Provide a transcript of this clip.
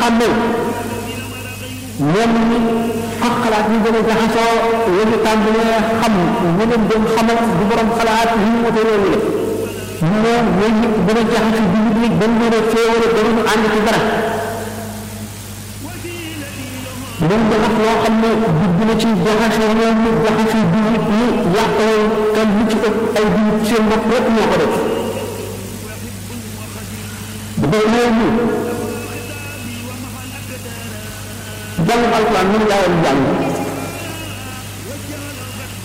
xàmmee ñoom ñi ak xalaat ñu gën a jaxasoo la ñu tàmbalee xam ñu leen doon xamal du borom xalaat yi ñu wute loolu la ñu ne ñooy nit gën a jaxase bi nit ñi dañ leen a féewale ba ñu ànd ci dara dañ ko wax loo xam ne dugg na ci jaxase ñoom ñu jaxase bi nit ñi yàqoo te lu ci ëpp ay bi seen bopp rek ñoo ko def dafay loolu jàng alquran mënu laa woon jàng